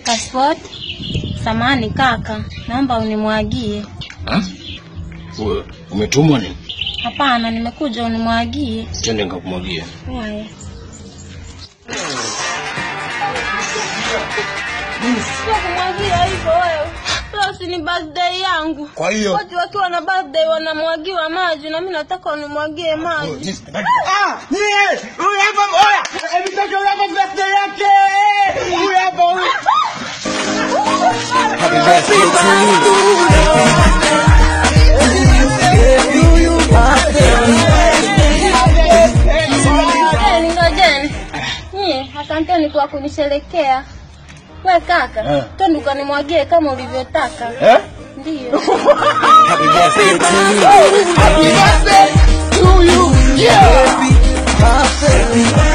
Passport. Samani kaka, naomba unimwagie. Ha? Wewe umetumwa nini? Hapana, nimekuja unimwagie. Twende nikakumwagia. Haya. Sio kumwagia hivyo wewe. Leo si ni birthday yangu. Kwa hiyo Watu wakiwa na birthday wanamwagiwa maji na mimi nataka unimwagie maji. Ah, nie! Huyu hapa oya! Hebu toka huyu hapa birthday yake! Huyu hapa huyu. Happy birthday to you. Ngojeni, ngojeni. Nyie, asanteni kwa kunisherekea. We kaka, Eh. twende ukanimwagie kama ulivyotaka. Eh? Ndiyo. Happy birthday to you. Happy birthday to you. Yeah. Happy birthday.